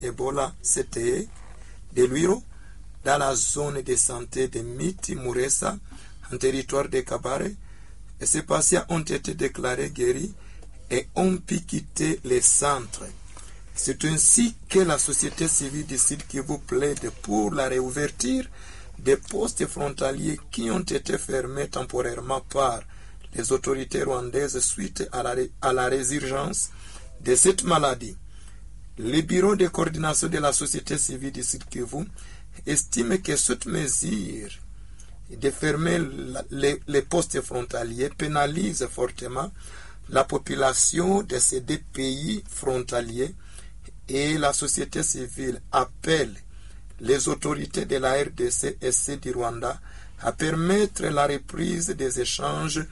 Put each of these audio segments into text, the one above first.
Ebola CTE de Luiro dans la zone de santé de Miti Muresa en territoire de Kabare et ces patients ont été déclarés guéris et ont pu quitter les centres. C'est ainsi que la société civile du Sud Kivu plaide pour la réouverture des postes frontaliers qui ont été fermés temporairement par les autorités rwandaises suite à la, à la résurgence de cette maladie. Le bureau de coordination de la société civile du Sud Kivu estime que cette mesure de fermer la, les, les postes frontaliers pénalise fortement la population de ces deux pays frontaliers et la société civile appelle les autorités de la RDC et C du Rwanda à permettre la reprise des échanges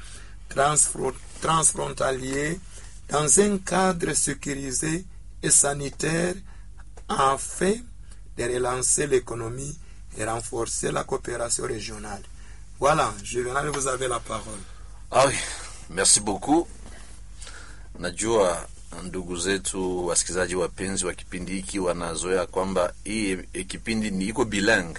transfrontaliers dans un cadre sécurisé et sanitaire afin de relancer l'économie et renforcer la coopération régionale. Voilà, Juvenal, vous avez la parole. Ah oui, merci beaucoup. Najua ndugu zetu wasikilizaji wapenzi wa kipindi hiki wanazoea kwamba hii e, kipindi ni iko bilang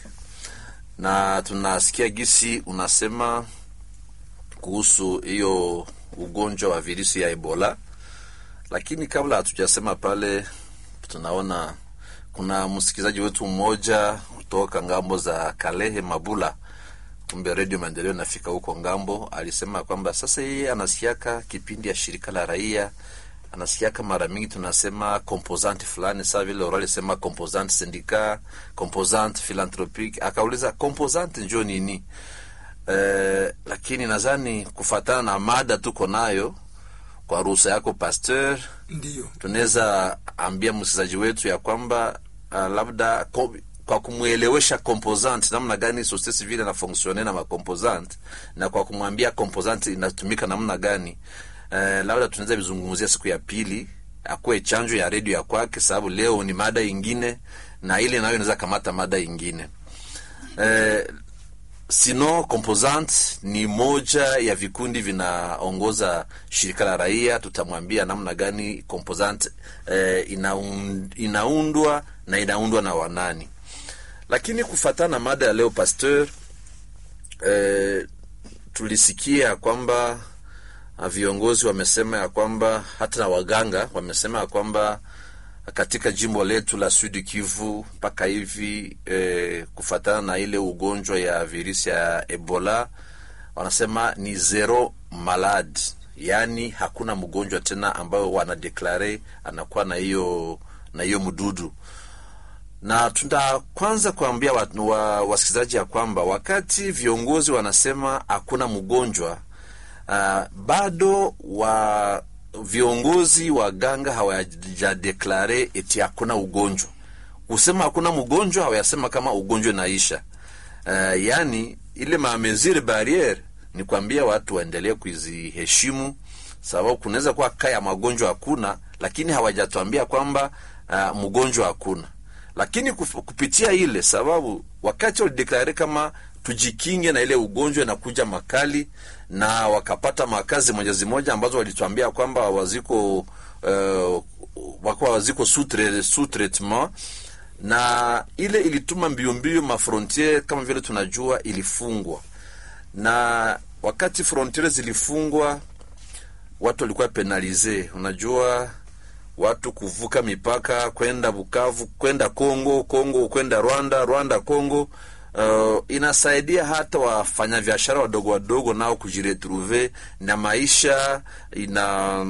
na tunasikia gisi unasema kuhusu hiyo ugonjwa wa virusi ya Ebola, lakini kabla hatujasema pale, tunaona kuna msikilizaji wetu mmoja kutoka ngambo za Kalehe Mabula, kumbe redio Maendeleo nafika huko ngambo, alisema kwamba sasa yeye anasikiaka kipindi ya shirika la raia anasikiaka mara mingi tunasema composante fulani, saa vile orali sema composante syndicat, composante philanthropique. Akauliza composante njo nini? Eh, lakini nadhani kufatana na mada tuko nayo, kwa ruhusa yako Pasteur, Ndiyo, tunaweza ambia msikilizaji wetu ya kwamba uh, labda ko, kwa kumwelewesha composante namna gani societe civile inafonksione na macomposante na kwa kumwambia composante inatumika namna gani eh, labda tunaweza vizungumzia siku ya pili akuwe chanjo ya redio ya kwake, sababu leo ni mada ingine na ile nayo inaweza kamata mada ingine eh, sino composante ni moja ya vikundi vinaongoza shirika la raia. Tutamwambia namna gani composante eh, inaun, inaundwa na inaundwa na wanani, lakini kufatana na mada ya leo Pasteur, eh, tulisikia kwamba viongozi wamesema ya kwamba hata na waganga wamesema ya kwamba katika jimbo letu la Sud Kivu mpaka hivi eh, kufatana na ile ugonjwa ya virusi ya Ebola wanasema ni zero malad, yaani hakuna mgonjwa tena ambayo wanadeklare anakuwa na hiyo na hiyo mdudu na tunda kwanza kuambia wa, wasikilizaji ya kwamba wakati viongozi wanasema hakuna mgonjwa uh, bado wa viongozi wa ganga hawajadeklare eti hakuna ugonjwa. Kusema hakuna mgonjwa hawayasema kama ugonjwa inaisha. Uh, yani ile mamezire barriere ni kuambia watu waendelee kuziheshimu, sababu kunaweza kuwa kaya magonjwa hakuna, lakini hawajatuambia kwamba uh, mgonjwa hakuna. Lakini kupitia ile sababu, wakati walideklare kama tujikinge na ile ugonjwa inakuja makali, na wakapata makazi moja zimoja ambazo walituambia kwamba waziko uh, wakuwa waziko sous traitement, na ile ilituma mbio mbio mafrontiere kama vile tunajua ilifungwa, na wakati frontiere zilifungwa watu walikuwa penalize. Unajua watu kuvuka mipaka kwenda Bukavu, kwenda Kongo, Kongo kwenda Rwanda, Rwanda Kongo. Uh, inasaidia hata wafanyabiashara wadogo wadogo nao kujiretrouve na maisha ina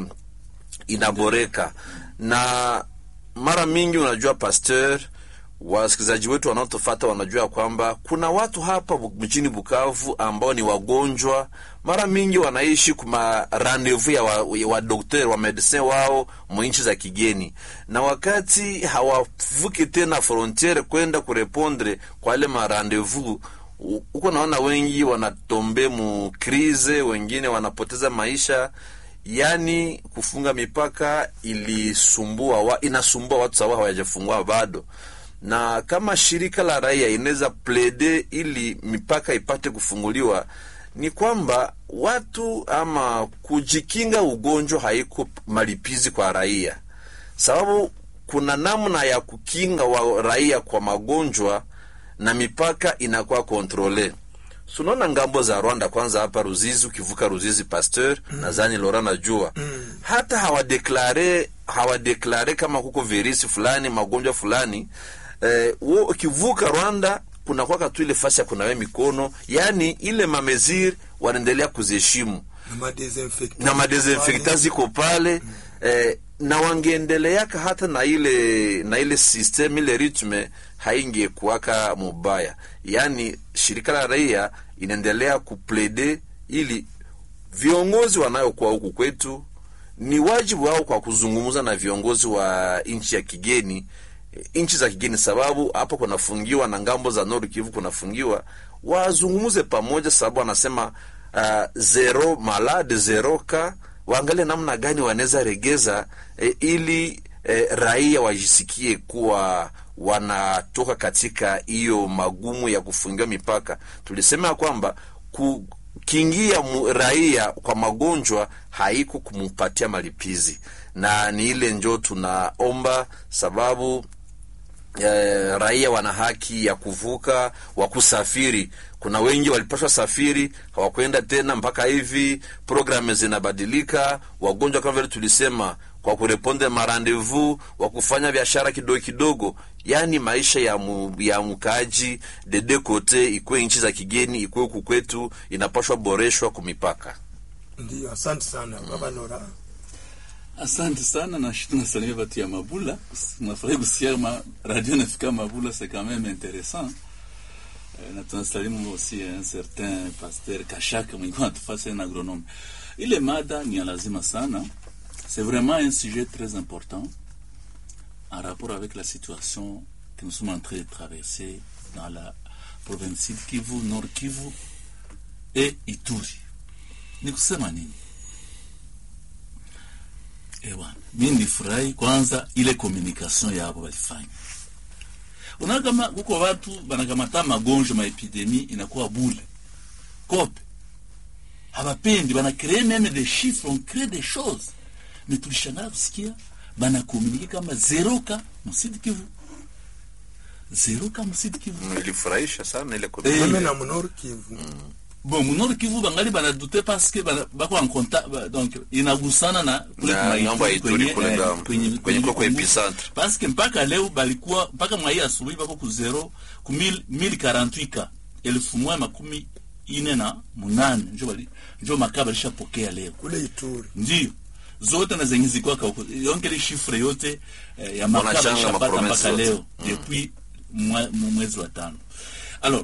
inaboreka. Na mara mingi unajua, Pasteur, wasikilizaji wetu wanaotofata wanajua kwamba kuna watu hapa mjini Bukavu ambao ni wagonjwa, mara mingi wanaishi kuma randevu ya wadokter wa, wa medecin wao mwinchi za kigeni, na wakati hawavuki tena frontiere kwenda kurepondre kwa ile marandevu huko, naona wengi wanatombe mu krize, wengine wanapoteza maisha. Yani kufunga mipaka ilisumbua wa, inasumbua watu sawa hawajafungua bado na kama shirika la raia inaweza plede ili mipaka ipate kufunguliwa, ni kwamba watu ama kujikinga ugonjwa haiko malipizi kwa raia, sababu kuna namna ya kukinga wa raia kwa magonjwa na mipaka inakuwa kontrole sunaona ngambo za rwanda kwanza hapa ruzizi ukivuka ruzizi pasteur mm. nadhani lora najua mm. hata hawadeklare hawadeklare kama kuko virisi fulani magonjwa fulani eh, wo ukivuka rwanda kuna kwaka tu ile fasi ya kunawe mikono yani ile mameziri wanaendelea kuziheshimu na madesinfectant na madesinfekta ziko pale mm. eh, na wangeendeleaka hata na ile na ile system ile ritme haingekuwaka mubaya yaani shirika la raia inaendelea kuplede ili viongozi wanayokuwa huku kwetu ni wajibu wao kwa kuzungumza na viongozi wa nchi ya kigeni nchi za kigeni sababu hapo kunafungiwa na ngambo za Nord Kivu kunafungiwa wazungumze pamoja sababu wanasema uh, zero malade zero ka waangalie namna gani wanaweza regeza eh, ili eh, raia wajisikie kuwa wanatoka katika hiyo magumu ya kufungiwa mipaka. Tulisema ya kwamba kukingia mu- raia kwa magonjwa haiko kumupatia malipizi, na ni ile njo tunaomba sababu eh, raia wana haki ya kuvuka wa kusafiri. Kuna wengi walipashwa safiri hawakwenda tena, mpaka hivi programu zinabadilika. Wagonjwa kama vile tulisema, kwa kureponde marandevu wa kufanya biashara kidogo kidogo, yaani maisha ya, mu, ya mkaaji dede kote, ikuwe nchi za kigeni, ikuwe huku kwetu, inapashwa boreshwa kumipaka. ndio asante sana baba nora Asante sana na shi tunasalimia batu ya Mabula. Nafurahi kusikia ma radio nafika Mabula, c'est quand même intéressant. Eh, na tunasalimu aussi un certain pasteur Kashaka mwenye anatufasa un agronome. Ile mada ni ya lazima sana. C'est vraiment un sujet très important en rapport avec la situation que nous sommes en train de traverser dans la province Sud Kivu, Nord Kivu et Ituri. Ni kusema nini? Ewa, mi nilifurahi kwanza ile communication yabo walifanya. Unaona kama kuko watu banakamata magonjwa maepidemi inakuwa bule kope, hawapendi bana cree meme des chiffres, on cree des choses, mais tulishangala kusikia bana komunike kama zero ka musidi Kivu, zero ka musidi Kivu. Ilifurahisha sana ile Eh, meme na mnor kivu bon munor kivu bangali banadute paske bana- bako en contact ba- donc inagusana na kule Na kuma ngambo ya Ituri Ituri kwenye, kule eh, ngambo, kwenye- kwenye kwa kwenye- epicentre. paske mpaka leo balikuwa mpaka mwai asubuhi bako ku zero ku mil- 1048 ka elfu moja makumi ine na munane njo bali njo makaa balishapokea leo kule ituri ndio zote na zenye zikwaka huko yonke ile shifre yote eh, ya makaa Wanachanga balishapata maprovince mpaka zote. leo depuis mwa- mu- mwezi wa tano alors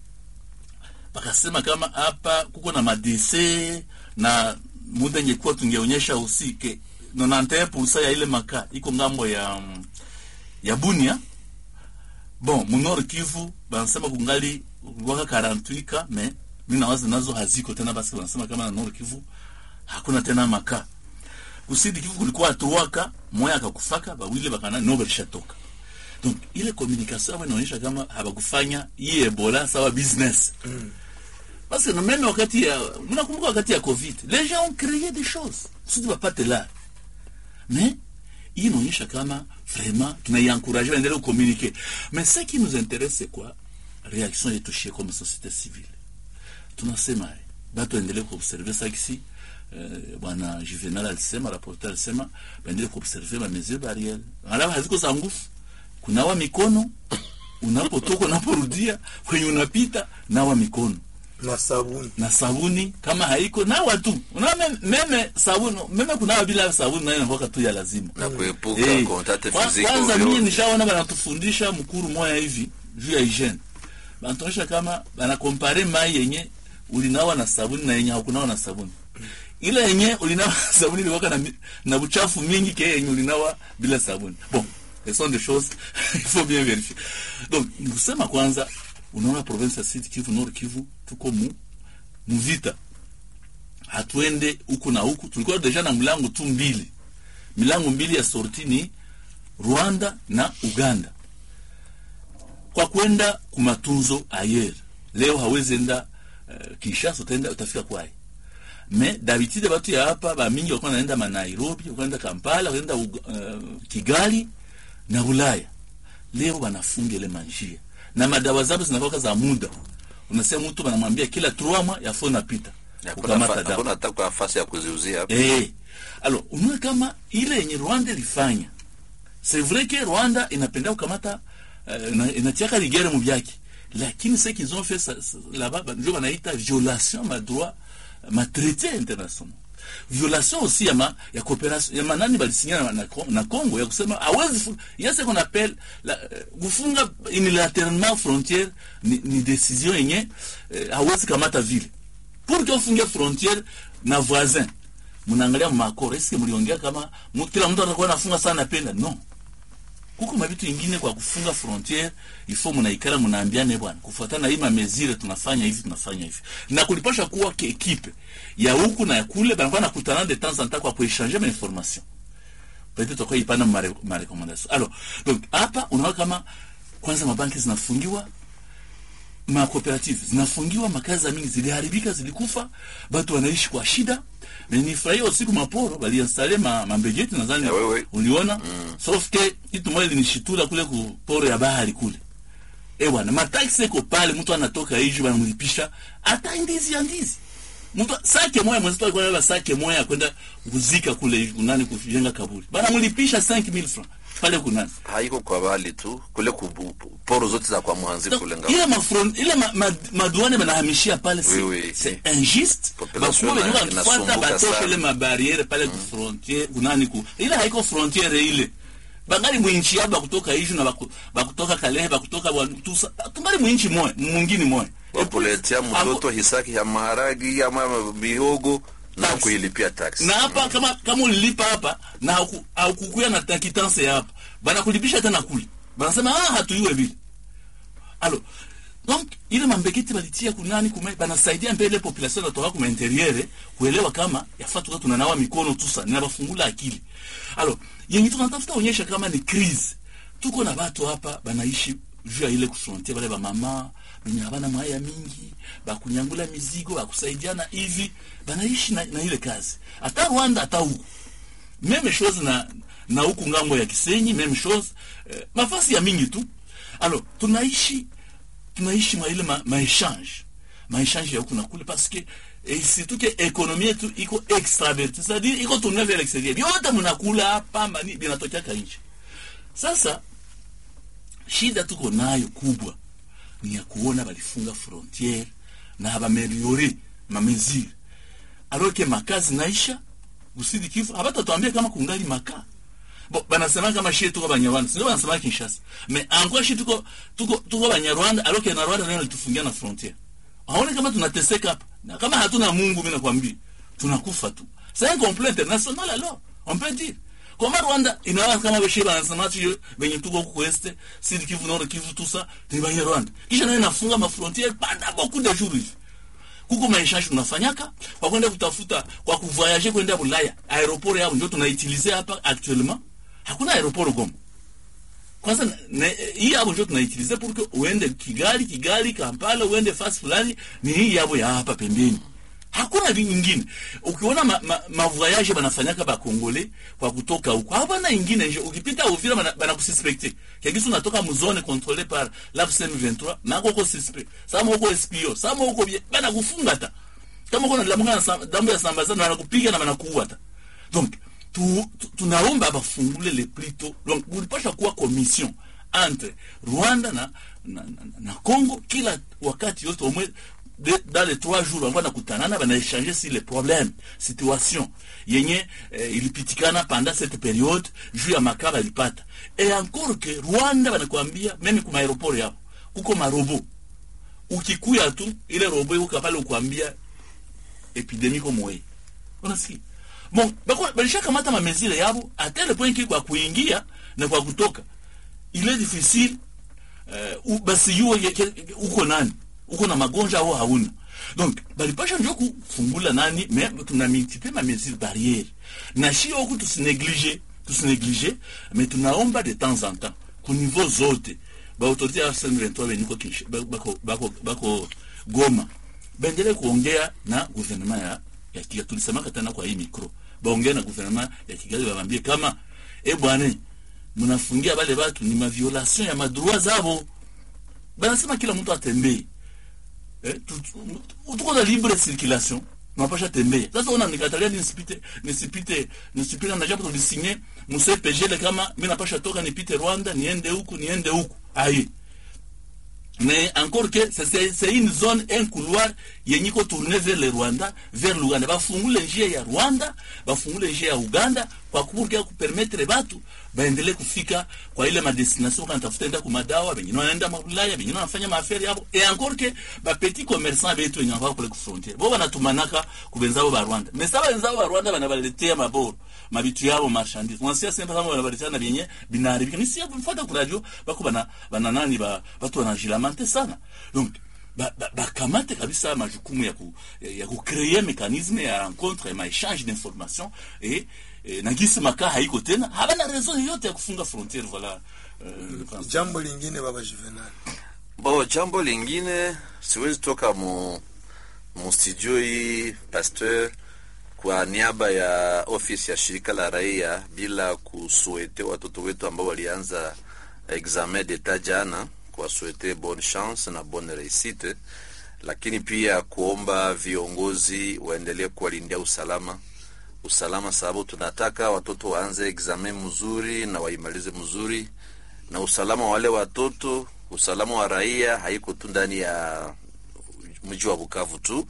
bakasema kama hapa kuko na madese na muda ingekuwa tungeonyesha usike 91% ya ile makaa iko ngambo ya mm, ya Bunia bon munor Kivu banasema kungali waka 48 ka me mimi nawaza nazo haziko tena basi wanasema kama na Nord Kivu hakuna tena makaa kusidi Kivu kulikuwa tuwaka moya akakufaka bawile bakana no balishatoka donc ile communication yao inaonyesha kama habakufanya hii Ebola sawa business parce que même wakati ya mnakumbuka wakati ya covid les gens ont créé des choses kusudi bapate la mais hii inaonyesha kama vraiment tunaiencourage waendelee kucommuniquer mais ce qui nous intéresse c'est quoi réaction yetu shie comme société civile tunasema eh, batu waendelee kuobserve sakisi eh, bwana juvenal alisema rapporteur alisema baendelee kuobserve ma mesure barriere alafu haziko za nguvu kunawa mikono unapotoka unaporudia kwenye unapita nawa mikono na sabuni na sabuni kama haiko nawa tu unaona meme sabuni meme kunawa bila sabuni nayo inakuwa tu ya lazima na kuepuka Eh, contact kwa- physique kwanza ovyo mie ovyo. nishaona banatufundisha mkuru moya hivi juu ya hygiene banatuonyesha kama banakompare mai yenye ulinawa na sabuni na yenye haukunawa na sabuni ile yenye ulinawa na sabuni ilikuwa na, mi- na uchafu mingi ke yenye ulinawa bila sabuni bon ce sont des choses il faut bien vérifier donc nikusema kwanza unaona province ya Sud Kivu Nord Kivu tuko mu muvita hatuende huku na huku tulikuwa deja na mlango tu mbili milango mbili ya sorti ni Rwanda na Uganda. Kwa kwenda kumatunzo ayer, leo hawezi enda uh, Kinshasa, utaenda utafika kwaye. Me d'habitude batu ya hapa ba mingi walikuwa naenda ma Nairobi, walikuwa naenda Kampala, wakaenda uh, Kigali na Ulaya leo wanafunga ile manjia na madawa zao zinakuwa za muda. Unasema mtu wanamwambia kila 3 mois yafo napita Hakuna kukamata fa- dawa hakuna hata kwa nafasi ya kuziuzia hapa. Eh. Alors, unaona kama ile yenye Rwanda ilifanya. C'est vrai que Rwanda inapenda kukamata uh, ina- inatiaka ligere mu byake. Lakini ce qu'ils ont fait ça- ça- là-bas ba- ndio wanaita violation ma droit ma traité international. Violation aussi ya ma, ya coopération ya manani balisinya na, na, na Congo ya kusema hawezi fu- il y a ce qu'on appelle la, eh, kufunga unilatéralement frontière ni, ni décision yenye eh, hawezi kamata vile pour que ufunge frontière na voisin mnaangalia makoro eske mliongea kama mu- kila mtu atakuwa nafunga sana napenda no kuko mabitu ingine kwa kufunga frontiere ifo mnaikala mnaambiane bwana kufuatana na hii mamezire tunafanya hivi tunafanya hivi na kulipasha kuwa ke ekipe ya huku na ya kule banakuwa nakutana de temps en temps kwa kuechange ma information peut-être tutakuwa ipana ma re- ma recommandation alors donc hapa unaona kama kwanza mabanki zinafungiwa makooperative zinafungiwa, makazi mingi ziliharibika, zilikufa, batu wanaishi kwa shida. Na nifurahia usiku maporo waliinstale ma, mambejeti nadhani Ya wewe. uliona mm. sauf que kitu moja linishitula kule ku poro ya bahari kule eh bwana, mataksi iko pale, mtu anatoka hivi wanamlipisha hata ndizi ya ndizi mtu sake moya mwenzetu alikuwa anabeba sake moya kwenda kuzika kule hivi kunani kujenga kaburi, bana mlipisha 5000 francs pale kunani haiko kwa bali tu kule kubu, poro zote za kwa mwanzi kule ngao ile mafron ile ma, ma, maduane banahamishia pale Oui, oui. c'est c'est injuste Population bakuwa ina- wenyewe wanafuata inasumbuka batoshe sana. ile mabariere pale ku frontiere kunani ku ile haiko frontiere ile bangali mwinchi yabo bakutoka hivi na baku, bakutoka Kalehe bakutoka Bwantusa tungali mwinchi moya mwingine moya wakuletea mtoto hisaki ya maharagi ama mihogo na Taxi. kuilipia taksi na hapa kama kama ulilipa hapa na hauku- haukukuya na takitanse ya hapa banakulipisha tena kule banasema ah hatuyue vile alors donc ile mambeketi balitia kunani kume banasaidia mbele population natoka kuma interiere kuelewa kama yafaa tuka tunanawa mikono tusa ninabafungula akili alors yenye tunatafuta onyesha kama ni crise tuko na watu hapa banaishi juu ya ile kufrontier bale bamama benye habana mwaya mingi bakunyangula mizigo bakusaidiana hivi banaishi na, na ile kazi hata Rwanda hata huku meme chose na na huku ngambo ya Kisenyi meme chose eh, mafasi ya mingi tu alors tunaishi tunaishi mwa ile ma, maechange maechange ya huku na kule parce que et surtout que économie yetu iko extraverti c'est-à-dire iko tourner vers l'extérieur vyote mnakula hapa mani vinatokea nje sasa shida tuko nayo kubwa ni ya kuona balifunga frontiere na bameliore mamezire alors que makazi naisha usidi kifu habatatuambia kama kungali makaa bo banasema kama shie tuko banyarwanda sio banasema Kinshasa mais encore shie tuko tuko tuko banyarwanda alors que na Rwanda ndio litufungia na frontiere aone kama tunateseka hapa na kama hatuna Mungu mimi nakwambia tunakufa tu c'est un complot international alors on peut dire Koma Rwanda inawa kama beshe banasema tu benye tuko huko este Sud Kivu Nord Kivu tout ça ni banyarwanda kisha nayo inafunga ma frontiere pendant beaucoup de jours hivi kuko maishashi tunafanyaka kwa kwenda kutafuta kwa kuvoyager kwenda Bulaya aeroport yao ndio tunaitilize hapa actuellement hakuna aeroport Goma kwanza na- na- hii hapo ndio tunaitilize pour que uende Kigali Kigali Kampala uende fast fulani ni hii hapo ya hapa pembeni hakuna vingine ukiona ma, ma, ma voyage banafanyaka ba Kongole kwa kutoka huko hapana ingine nje ukipita Uvira bana, bana kususpecte kiasi unatoka mzone contrôlée par l'AFSM 23 na uko suspect sama uko SPO sama uko bie- bana kufunga ta kama uko na damu ya sam- damu ya sambazana wanakupiga na wanakuua ta donc tu, tu, tunaomba bafungule le plito donc ulipasha kuwa commission entre Rwanda na, na, na, na Congo kila wakati yote omwe de, dans les trois jours wanakuwa nakutanana banaechange si les problèmes situation yenye eh, ilipitikana pendant cette période juu ya makaba ilipata et encore que Rwanda banakwambia meme kuma aeroport yao kuko marobo ukikuya tu ile robo iko pale ukwambia epidemie ko moye unasikia bon bako balishakamata mamezile yabo a tel point ki kwa kuingia na kwa kutoka il est difficile uh, basi yuo ye- ke- uko nani uko na magonjwa au hauna donc balipasha njo kufungula nani me tuna multiplie ma mesure barriere na shio huku tusineglige tusineglige mais tunaomba de temps en temps ku niveau zote baautorité ya M23 beniko Kinsh- ba- bako, bako, bako Goma baendelee kuongea na gouvernement ya, ya Kigali. Tulisemaka tena kwa hii mikro, baongee na gouvernement ya Kigali, babambie kama e bwana, mnafungia wale watu ni maviolation ya madroit zabo banasema kila mtu atembee eh, tu- tu- tuko na libre circulation napasha tembea sasa una nikatalia nisipite nisipite nisipite na jambo tulisinye msepejele kama mimi napasha toka nipite Rwanda niende huku niende huku aye mais encore que c'est- c'est c'est une zone un couloir yenye iko tourné vers le Rwanda vers l'Uganda bafungule njia ya Rwanda bafungule njia ya Uganda kwa kuburkia kupermettre batu baendelee kufika kwa ile madestination kana tafuta enda kumadawa wengine wanaenda Ulaya wengine wanafanya maafari hapo et encore que ba petit commerçant betu wenye wako kule ku frontiere bo banatumanaka kubenzao ba Rwanda mais sasa wenzao ba Rwanda banabaletea maboro mabitu yabo marchandise unasikia sema kama wanabaletea na vyenye binaharibika ni sio mfuata ku radio bako bana bana nani ba watu wanajilamante sana donc ba- ba- bakamate kabisa majukumu ya ku ya kucree mekanisme ya rencontre ya maéchange d'information et eh, na gisi makaa haiko tena habana raison yoyote ya kufunga frontiere voilà euh, jambo lingine baba juvenal Bo, jambo lingine siwezi toka mu, mu studio hii pasteur kwa niaba ya ofisi ya shirika la raia bila kusuete watoto wetu ambao walianza examen d'etat jana, kuwasuete bonne chance na bonne réussite, lakini pia kuomba viongozi waendelee kuwalindia usalama usalama, sababu tunataka watoto waanze examen mzuri na waimalize mzuri na usalama wa wale watoto, usalama wa raia haiko tu ndani ya mji wa Bukavu tu.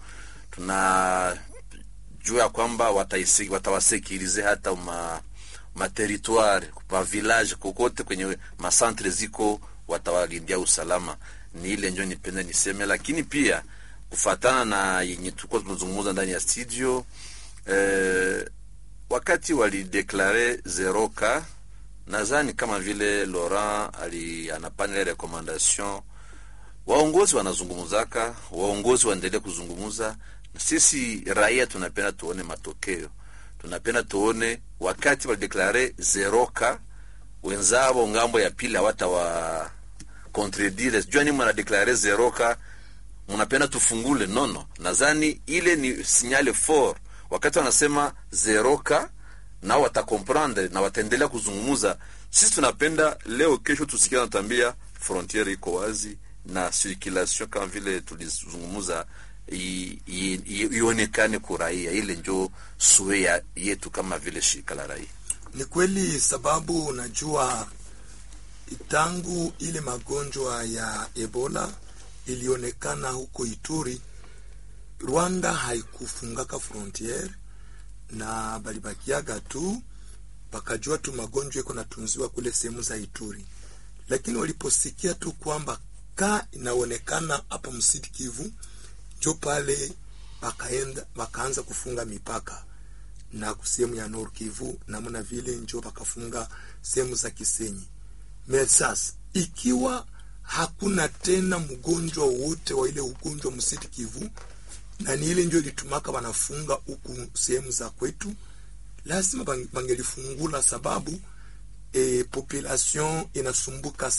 Tunajua ya kwamba wataisi- watawasekirize hata ma materitoire ma village kokote kwenye masantre ziko watawalindia usalama. Ni ile njo nipenda niseme, lakini pia kufatana na yenye tulikuwa tunazungumza ndani ya studio eh, wakati walideklare zero ka nadhani kama vile Laurent ali anapana ile recommendation, waongozi wanazungumzaka, waongozi waendelee kuzungumza. Sisi raia tunapenda tuone matokeo, tunapenda tuone wakati walideklare zero ka wenzao ngambo ya pili hawatawa contredire, jua ni mnadeklare zero ka mnapenda tufungule nono. Nadhani ile ni signale fort wakati wanasema zero ka nao watakomprendre na wataendelea kuzungumuza. Sisi tunapenda leo kesho tusikia natambia frontiere iko wazi na circulation kama vile tulizungumuza i- i- i- ionekane kuraia. Ile njo suea yetu kama vile shirika la raia. Ni kweli, sababu unajua tangu ile magonjwa ya Ebola ilionekana huko Ituri, Rwanda haikufungaka frontiere na balibakiaga tu, bakajua tu magonjwa iko natunziwa kule sehemu za Ituri, lakini waliposikia tu kwamba ka inaonekana hapa msidi Kivu, njo pale bakaenda bakaanza kufunga mipaka na sehemu ya Nord Kivu namna vile njo bakafunga sehemu za Kisenyi. Me sasa ikiwa hakuna tena mgonjwa wote wa ile ugonjwa msiti Kivu, na ni ile njo ilitumaka wanafunga huku sehemu za kwetu, lazima bang- bangelifungula sababu e, population inasumbuka